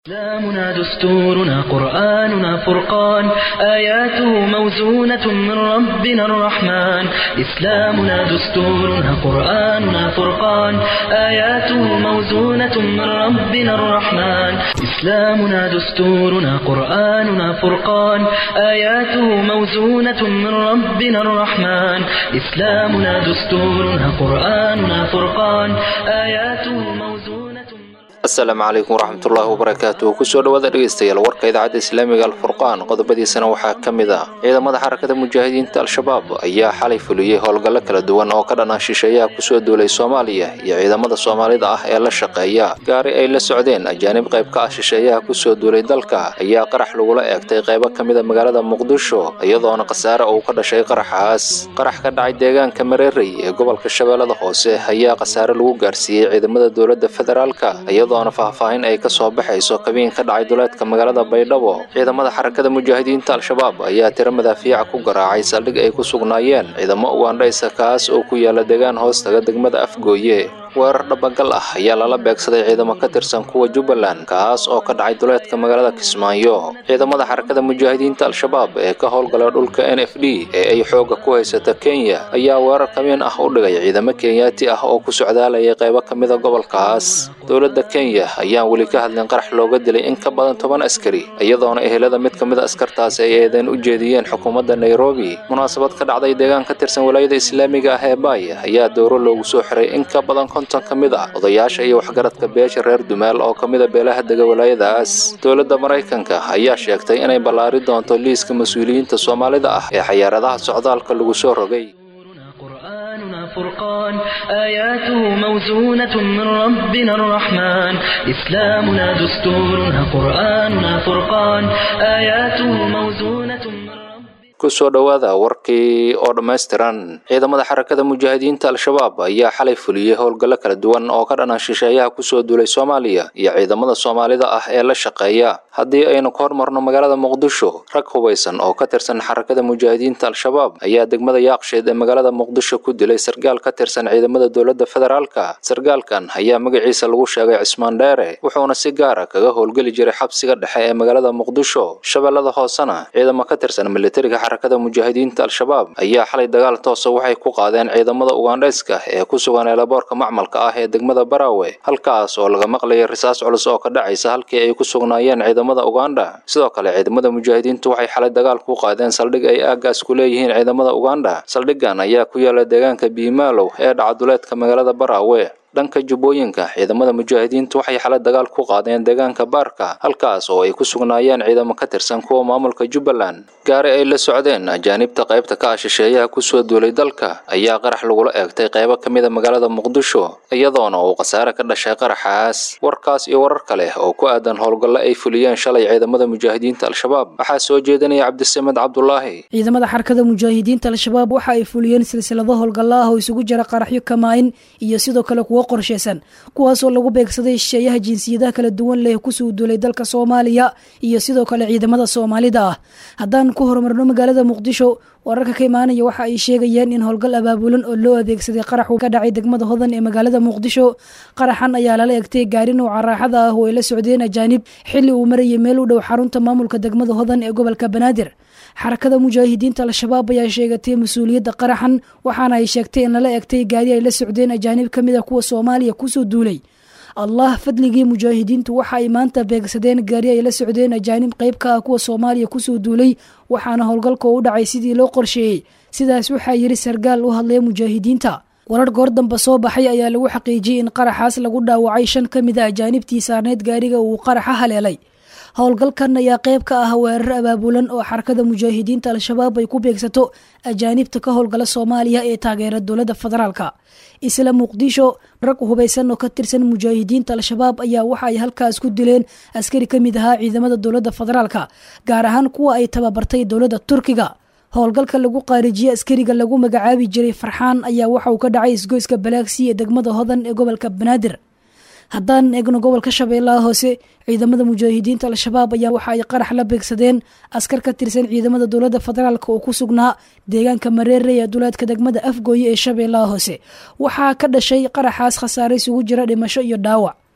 إسلامنا دستورنا قرآننا فرقان آياته موزونة من ربنا الرحمن إسلامنا دستورنا قرآننا فرقان آياته موزونة من ربنا الرحمن إسلامنا دستورنا قرآننا فرقان آياته موزونة من ربنا الرحمن إسلامنا دستورنا قرآننا فرقان آياته موزونة من asalaamu calaykum waraxmatullaahi wabarakaatuh kusoo dhawaada dhegeystayaal warka idaacadda islaamiga alfurqaan qodobadiisana waxaa ka mid ah ciidamada xarakada mujaahidiinta al-shabaab ayaa xalay fuliyey howlgallo kala duwan oo ka dhanaa shisheeyaha kusoo duulay soomaaliya iyo ciidamada soomaalida ah ee la shaqeeya gaari ay la socdeen ajaanib qayb ka ah shisheeyaha kusoo duulay dalka ayaa qarax lagula eegtay qaybo ka mida magaalada muqdisho iyadoona khasaare uu ka dhashay qaraxaas qarax ka dhacay deegaanka mareerey ee gobolka shabeellada hoose ayaa khasaare lagu gaarsiiyey ciidamada dowladda federaalka iyadoona faahfaahin ay ka soo baxayso kabiin ka dhacay duleedka magaalada baydhabo ciidamada xarakada mujaahidiinta al-shabaab ayaa tiro madaafiica ku garaacay saldhig ay ku sugnaayeen ciidamo ugandhaysa kaas oo ku yaala deegaan hoostaga degmada afgooye weerar dhabagal ah ayaa lala beegsaday ciidamo ka tirsan kuwa jubbaland kaas oo ka dhacay duleedka magaalada kismaayo ciidamada xarakada mujaahidiinta al-shabaab ee ka howlgala dhulka n f d ee ay xoogga ku haysata kenya ayaa weerar kamiin ah u dhigay ciidamo kenyaati ah oo ku socdaalayay qaybo ka mida gobolkaas dowladda kenya ayaan weli ka hadlin qarax looga dilay in ka badan toban askari iyadoona ehelada mid ka mida askartaasi ay eedeen u jeediyeen xukuumadda nairobi munaasabad ka dhacday deegaan ka tirsan walaayada islaamiga ah ee baay ayaa dowro loogu soo xiray in ka badan konton ka mid ah odayaasha iyo waxgaradka beesha reer dumaal oo ka mida beelaha dega walaayadaas dowladda maraykanka ayaa sheegtay inay ballaari doonto liiska mas-uuliyiinta soomaalida ah ee xayaaradaha socdaalka lagu soo rogay قرآننا فرقان آياته موزونة من ربنا الرحمن إسلامنا دستورنا قرآننا فرقان آياته موزونة من ربنا kusoo dhowaada warkii oo dhammaystiran ciidamada xarakada mujaahidiinta al-shabaab ayaa xalay fuliyey howlgallo kala duwan oo ka dhana shisheeyaha kusoo duulay soomaaliya iyo ciidamada soomaalida ah ee la shaqeeya haddii aynu ka hormarno magaalada muqdisho rag hubaysan oo ka tirsan xarakada mujaahidiinta al-shabaab ayaa degmada yaaqsheed ee magaalada muqdisho ku dilay sargaal ka tirsan ciidamada dowladda federaalka sargaalkan ayaa magaciisa lagu sheegay cismaan dheere wuxuuna si gaara kaga howlgeli jiray xabsiga dhexe ee magaalada muqdisho shabeellada hoosena ciidamo ka tirsan militariga xarakada mujaahidiinta al-shabaab ayaa xalay dagaal toosa waxay ku qaadeen ciidamada ugandhayska ee ku sugan eelaboorka macmalka ah ee degmada baraawe halkaas oo laga maqlayay risaas culus oo ka dhacaysa halkii ay ku sugnaayeen ciidamada ugandha sidoo kale ciidamada mujaahidiintu waxay xalay dagaal ku qaadeen saldhig ay aagaas ku leeyihiin ciidamada ugandha saldhiggan ayaa ku yaala deegaanka biimaalow ee dhacaduleedka magaalada baraawe dhanka jubbooyinka ciidamada mujaahidiintu waxay xalay dagaal ku qaadeen deegaanka baarka halkaas oo ay ku sugnaayeen ciidamo ka tirsan kuwa maamulka jubbaland gaari ay la socdeen ajaanibta qaybta ka ah shisheeyaha kusoo duulay dalka ayaa qarax lagula eegtay qaybo ka mida magaalada muqdisho iyadoona uu khasaare ka dhashay qaraxaas warkaas iyo warar kale oo ku aadan howlgallo ay fuliyeen shalay ciidamada mujaahidiinta al-shabaab waxaa soo jeedinaya cabdisamed cabdulaahi ciidamada xarakada mujaahidiinta al-shabaab waxa ay fuliyeen silsilado howlgallo ah oo isugu jira qaraxyo kamaayin iyo sidoo kale kuwo qorsheysan kuwaasoo lagu beegsaday shisheeyaha jinsiyadaha kala duwan leh kusoo duulay dalka soomaaliya iyo sidoo kale ciidamada soomaalida ah haddaan ku horumarno magaalada muqdisho wararka ka imaanaya waxa ay sheegayeen in howlgal abaabulan oo loo adeegsaday qaraxu ka dhacay degmada hodan ee magaalada muqdisho qaraxan ayaa lala egtay gaari nouca raaxada ah oo ay la socdeen ajaanib xilli uu marayay meel u dhow xarunta maamulka degmada hodan ee gobolka banaadir xarakada mujaahidiinta al-shabaab ayaa sheegatay mas-uuliyadda qaraxan waxaana ay sheegtay in lala egtay gaari ay la socdeen ajaanib ka mid a kuwa soomaaliya kusoo duulay allah fadligii mujaahidiintu waxa ay maanta beegsadeen gaari ay la socdeen ajaanib qayb ka ah kuwa soomaaliya kusoo duulay waxaana howlgalka u dhacay sidii loo qorsheeyey sidaas waxaa yiri sargaal u hadlaya mujaahidiinta warar goor damba soo baxay ayaa lagu xaqiijiyey in qaraxaas lagu dhaawacay shan ka mid a ajaanibtii saarneyd gaariga uu qaraxa haleelay howlgalkan ayaa qayb ka ah weerar abaabulan oo xarakada mujaahidiinta al-shabaab ay ku beegsato ajaanibta ka howlgala soomaaliya ee taageera dowladda federaalka isla muqdisho rag hubaysan oo ka tirsan mujaahidiinta al-shabaab ayaa waxa ay halkaas ku dileen askari ka mid ahaa ciidamada dowladda federaalka gaar ahaan kuwa ay tababartay dowladda turkiga howlgalka lagu qaarijiyey askariga lagu magacaabi jiray farxaan ayaa waxa uu ka dhacay isgoyska balaagsi ee degmada hodan ee gobolka banaadir haddaan eegno gobolka shabeellaha hoose ciidamada mujaahidiinta al-shabaab ayaa waxa ay qarax la beegsadeen askar ka tirsan ciidamada dowladda federaalk oo ku sugnaa deegaanka mareere ee duleedka degmada afgooye ee shabeellaha hoose waxaa ka dhashay qaraxaas khasaare isugu jira dhimasho iyo dhaawac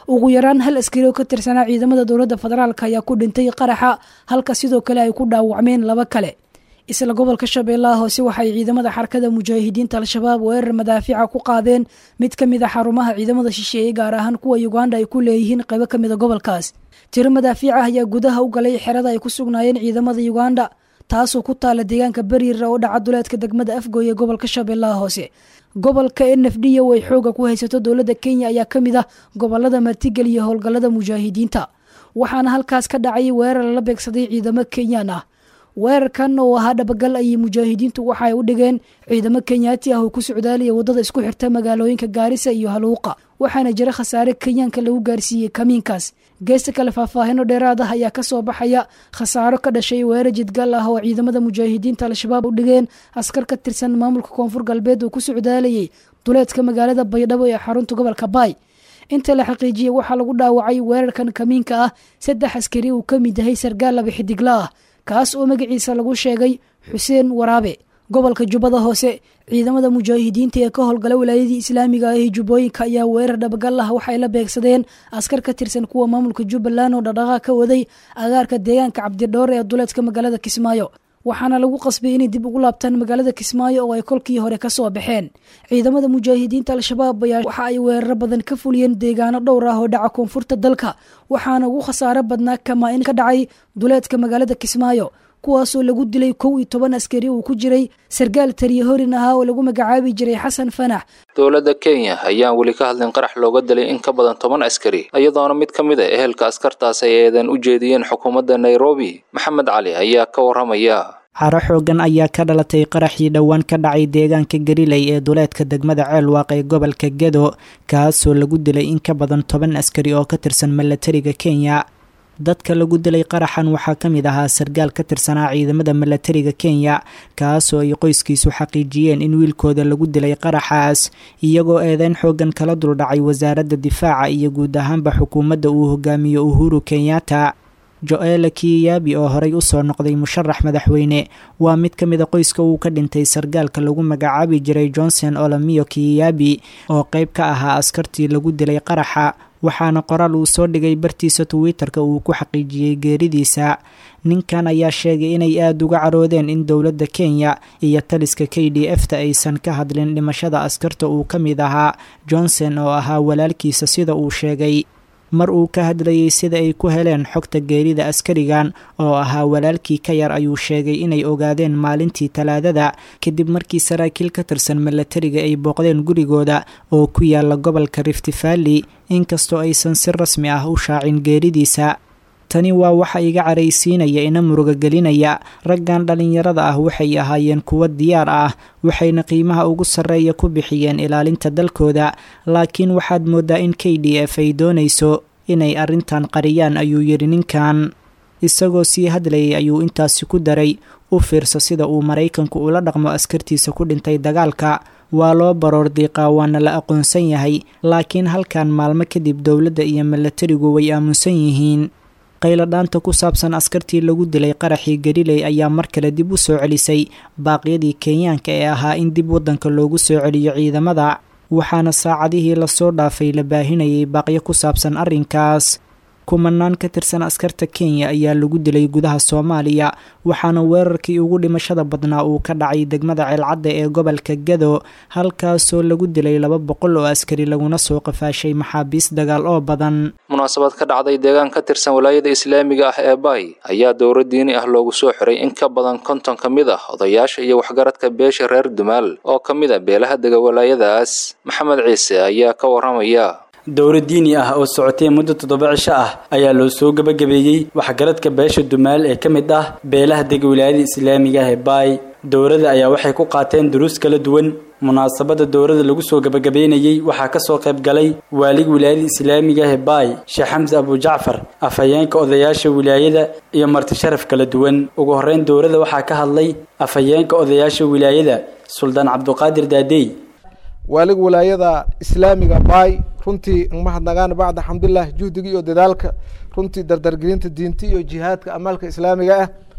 ugu yaraan hal askari oo ka tirsanaa ciidamada dowladda federaalk ayaa ku dhintay qaraxa halka sidoo kale ay ku dhaawacmeen laba kale isla gobolka shabeellaha hoose waxay ciidamada xarakada mujaahidiinta al-shabaab weerar madaafica ku qaadeen mid ka mid a xarumaha ciidamada shisheeye gaar ahaan kuwa uganda ay ku leeyihiin qaybo ka mid a gobolkaas tiro madaafiic ah ayaa gudaha u galay xerada ay ku sugnaayeen ciidamada uganda taasoo ku taala deegaanka beriira oo dhaca duleedka degmada afgooy ee gobolka shabeellaha hoose gobolka n f d o ay xooga ku haysato dowladda kenya ayaa ka mid ah gobolada martigeliya howlgallada mujaahidiinta waxaana halkaas ka dhacay weerar lala beegsaday ciidamo kenyaan ah weerarkan oo ahaa dhabagal ayay mujaahidiintu waxaay u dhigeen ciidamo kenyaati ah oo ku socdaalaya waddada isku xirta magaalooyinka gaarisa iyo haluuqa waxaana jira khasaare kenyaanka lagu gaarsiiyey kamiinkaas geesta kale faahfaahino dheeraad ah ayaa kasoo baxaya khasaaro ka dhashay weerar jidgal ah oo ciidamada mujaahidiinta al-shabaab u dhigeen askar ka tirsan maamulka koonfur galbeed oo ku socdaalayay duleedka magaalada baydhabo ee xarunta gobolka baay inta la xaqiijiyey waxaa lagu dhaawacay weerarkan kamiinka ah saddex askari uu ka mid yahay sargaal laba xidigla ah kaas oo magaciisa lagu sheegay xuseen waraabe gobolka jubbada hoose ciidamada mujaahidiinta ee ka howlgala walaayadii islaamiga ah ee jubbooyinka ayaa weerar dhabagal ah waxay la beegsadeen askar ka tirsan kuwa maamulka jubbaland oo dhaqdhaqaaq ka waday agaarka deegaanka cabdidhoor ee duleedka magaalada kismaayo waxaana lagu qasbay inay dib ugu laabtaan magaalada kismaayo oo ay kolkii hore kasoo baxeen ciidamada mujaahidiinta al-shabaab ayaa waxa ay weeraro badan ka fuliyeen deegaano dhowr ah oo dhaca koonfurta dalka waxaana ugu khasaaro badnaa kamaa in ka dhacay duleedka magaalada kismaayo kuwaasoo lagu dilay kow iyo toban askari uu ku jiray sargaal tariya horin ahaa oo lagu magacaabi jiray xasan fanax dowladda kenya ayaan weli ka hadlin qarax looga dilay in ka badan toban askari iyadoona mid ka mid a ehelka askartaas ay eedan u jeediyeen xukuumadda nairobi maxamed cali ayaa ka warramaya caro xoogan ayaa ka dhalatay qaraxii dhowaan ka dhacay deegaanka gariley ee duleedka degmada ceelwaaq ee gobolka gedo kaasoo lagu dilay in ka badan toban askari oo ka tirsan milatariga kenya dadka lagu dilay qaraxan waxaa ka mid ahaa sargaal ka tirsanaa ciidamada milatariga kenya kaasoo ay qoyskiisu xaqiijiyeen in wiilkooda lagu dilay qaraxaas iyagoo eedeyn xoogan kala duldhacay wasaaradda difaaca iyo guud ahaanba xukuumadda uu hogaamiyo uhuru kenyatta jo-eela kiyabi oo horey usoo noqday musharax madaxweyne waa mid ka mid a qoyska uu ka dhintay sargaalka lagu magacaabi jiray johnson olamiyo kiyabi oo qeyb ka ahaa askartii lagu dilay qaraxa waxaana qoraal uu soo dhigay bartiisa twitter-ka uu ku xaqiijiyey geeridiisa ninkan ayaa sheegay inay aada uga caroodeen in dowladda kenya iyo taliska k d f ta aysan ka hadlin dhimashada askarta uu ka mid ahaa johnson oo ahaa walaalkiisa sida uu sheegay mar uu ka hadlayay sida ay ku heleen xogta geerida askarigan oo ahaa walaalkii ka yar ayuu sheegay inay ogaadeen maalintii talaadada kadib markii saraakiil ka tirsan milatariga ay booqdeen gurigooda oo ku yaala gobolka rift valley inkastoo aysan si rasmi ah u shaacin geeridiisa tani waa waxa iga caraysiinaya ina muruga gelinaya raggan dhallinyarada ah waxay ahaayeen kuwo diyaar ah waxayna qiimaha ugu sarreeya ku bixiyeen ilaalinta dalkooda laakiin waxaad mooddaa in k d f ay doonayso inay arrintan qariyaan ayuu yidhi ninkan isagoo sii hadlayay ayuu intaasi ku daray u fiirsa sida uu maraykanku ula dhaqmo askartiisa ku dhintay dagaalka waa loo baroor diiqaa waana la aqoonsan yahay laakiin halkan maalmo kadib dowladda iyo milatarigu way aamunsan yihiin qayladhaanta ku saabsan askartii lagu dilay qaraxii galiley ayaa mar kale dib u soo celisay baaqyadii kenyaanka ee ahaa in dib waddanka loogu soo celiyo ciidamada waxaana saacadihii lasoo dhaafay la baahinayay baaqyo ku saabsan arrinkaas kumanaan ka tirsan askarta kenya ayaa lagu dilay gudaha soomaaliya waxaana weerarkii ugu dhimashada badnaa uu ka dhacay degmada ceelcadda ee gobolka gado halkaasoo lagu dilay laba boqol oo askari laguna soo qafaashay maxaabiis dagaal oo badan munaasabad ka dhacday deegaan ka tirsan walaayada islaamiga ah ee baay ayaa dowro diini ah loogu soo xiray in ka badan konton ka mid ah odayaasha iyo waxgaradka beesha reer dumaal oo ka mid a beelaha dega walaayadaas maxamed ciise ayaa ka warramaya dowro diini ah oo socotay muddo toddoba cisho ah ayaa loo soo gebagabeeyey waxgaradka beesha dumaal ee ka mid ah beelaha dega wilaayada islaamiga ah ee baay dowrada ayaa waxay ku qaateen duruus kala duwan munaasabada dowrada lagu soo gebagabeynayey waxaa kasoo qayb galay waaliga wilaayada islaamiga ah ee baay sheekh xamse abujacfar afhayeenka odayaasha wilaayada iyo marti sharaf kala duwan ugu horreyn dowrada waxaa ka hadlay afhayeenka odayaasha wilaayada suldaan cabduqaadir daadey waaliga wilaayada islaamiga baay runtii mahadnagaan bacda xamdulilah juhdiga iyo dadaalka runtii dardargelinta diinta iyo jihaadka amaalka islaamiga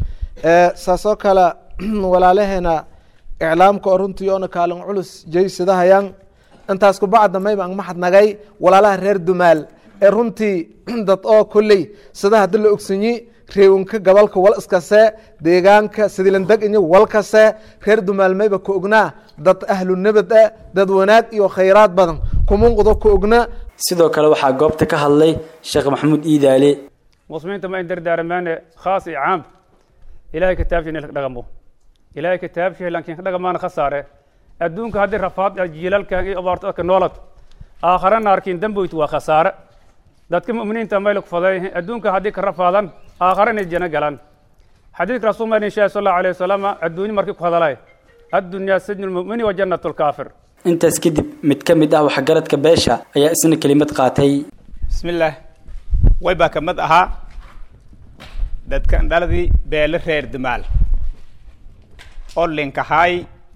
ah saasoo kale walaalaheena iclaamka oo runtii oona kaalin culus jaysadahayaan intaas kubacda mayba ang mahadnagay walaalaha reer dumaal ee runtii dad oo kolley sida haddi la ogsanyi reewinka gobolka wal iskase deegaanka sidilandeg inyo wal kase reer dumaalmayba ka ognaa dad ahlu nabad ah dad wanaag iyo khayraad badan kumunqdo ka ogna sidoo kale waxaa goobta ka hadlay sheekh maxamuud iidaale muslimiinta ma in dardaaramaane khaas iyo caam ilahay kitaabsha in dhaqamo ilahay kitaabsha laakiin ka dhaqamaana khasaare adduunka haddii rafaad jiilalkan iyo abaartadka noolad aakhare naarkiin damboyt waa khasaare dadka mu'miniinta mayla ku faday adduunka haddii ka rafaadan aakhare inay jana galaan xadiidka rasuul maa sheegay sal allahu alayh wasalam adduunyo markii ku hadalay addunyaa sajnu lmu'mini wa jannatu lkaafir intaas kadib mid ka mid ah waxgaradka beesha ayaa isna kelimad qaatay bismillaah way baa ka mid ahaa dadkan dhaladii beele reer dumaal oo linkahaay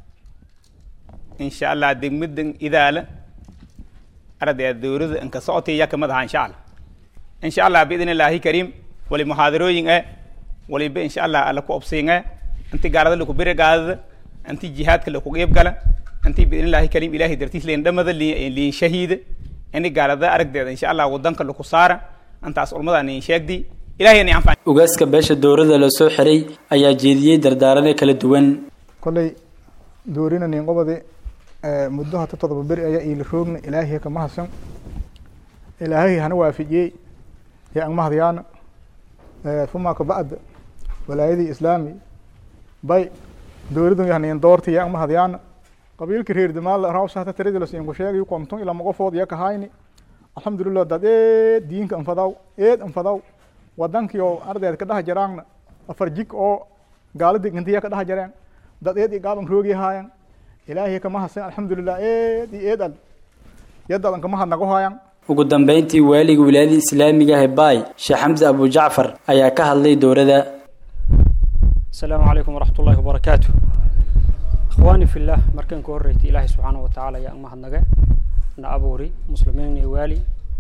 insha allah degmadan idaala ardayda dowlada inka socotay yaa kamid ahaa insha allah insha allah biidn illaahi kariim wali muxaadarooyin eh waliba insha allah alla ku obsiin eh inti gaalada laku bere gaadada inti jihaadka laku qeyb gala inti biidn illaahi kariim ilaahay dartiis leen dhamada liin shahiida ini gaalada aragdeeda insha allah wadanka laku saara intaas ulmada niin sheegdi ilahay ni anfac ugaaska beesha dowladda la soo xiray ayaa jeediyey dardaarane kala duwan kolley doorina nin qobadi muddo hata todoba beri ayaa iila roogna ilaahiy kama hasan ilaahay hana waafijiyey ya ang mahadyaana fuma kabacda walaayadii islaami bay dowladun yahnayin doorti ya ang mahadyaana qabiilka reer damaal rawsa hata tiradilas inku sheegay qomton ilaa maqofood ya kahayni alxamdulilah dad eed diinka anfadaw eed anfadaw wadankii oo ardeed ka dhaha jaraangna afar jig oo gaalada intiya ka dhaha jareen dad eed iyo gaaban roogi haayan ilaahay kama hasan alxamdulilah eed iyo eed al yadadan kama hadnago haayan ugu dambeyntii waaliga wilaayada islaamiga ah ee baay sheekh xamse abu jacfar ayaa ka hadlay dowladda asalaamu calaykum waraxmat ullahi wabarakaatu ikhwaani fillah markaan ka horreysay ilaahay subxaana wa tacaala ayaa mahadnage na abuuri muslimiin iyo waali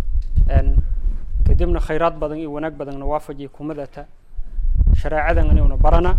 kadibna khayraad badan iyo wanaag badanna waafajiya kumadata shareecadan inayuna barana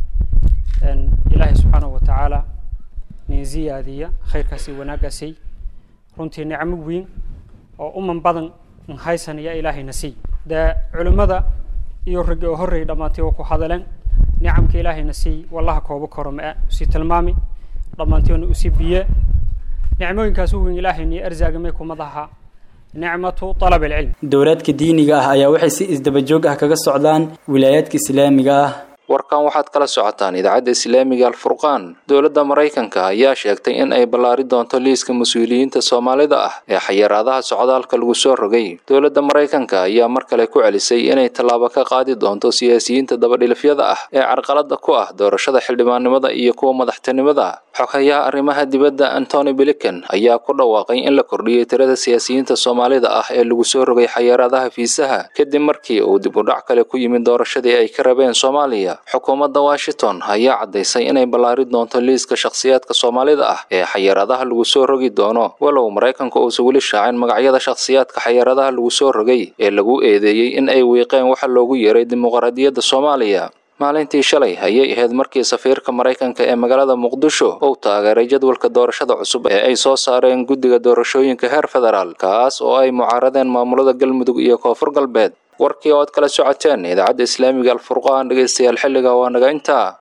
ilaahay subxaana wa tacaala nin ziyaadiya khayrkaasi wanaaggaasi runtii nicmo weyn oo uman badan n haysanaya ilaahayna siiy dee culimmada iyo raggi oo horreeyay dhammaantay oo ku hadaleen nicamka ilaahayna siiy wallaha koobo koro ma-a usii tilmaami dhammaantiona usii biye nicmooyinkaas u weyn ilaahayna arzaagamay kumadaha nicmatu alab alcilm dowlaadka diiniga ah ayaa waxay si isdaba joog ah kaga socdaan wilaayaadka islaamiga ah warkan waxaad kala socotaan idaacadda islaamiga alfurqaan dowladda maraykanka ayaa sheegtay in ay ballaari doonto liiska mas-uuliyiinta soomaalida ah ee xayiraadaha socdaalka lagu soo rogay dowladda maraykanka ayaa mar kale ku celisay inay tallaabo ka qaadi doonto siyaasiyiinta dabadhilifyada ah ee carqalada ku ah doorashada xildhibaannimada iyo kuwa madaxtinimada xoghayaha arrimaha dibadda antony blinken ayaa ku dhawaaqay in la kordhiyey tirada siyaasiyiinta soomaalida ah ee lagu soo rogay xayiraadaha fiisaha kadib markii uu dib u dhac kale ku yimid doorashadii ay ka rabeen soomaaliya xukuumadda washington ayaa caddaysay inay ballaari doonto liiska shakhsiyaadka soomaalida ah ee xayiraadaha lagu soo rogi doono walow maraykanku uusan weli shaacin magacyada shakhsiyaadka xayiraadaha lagu soo rogay ee lagu eedeeyey in ay wiiqeen waxa loogu yeeray dimuqraadiyadda soomaaliya maalintii shalay ayay ahayd markii safiirka maraykanka ee magaalada muqdisho uu taageeray jadwalka doorashada cusub ee ay soo saareen guddiga doorashooyinka heer federaal kaas oo ay mucaaradeen maamulada galmudug iyo koonfur galbeed warkii oo aad kala socoteen idaacadda islaamiga alfurqaan dhegeystayaal xilliga waa naga intaa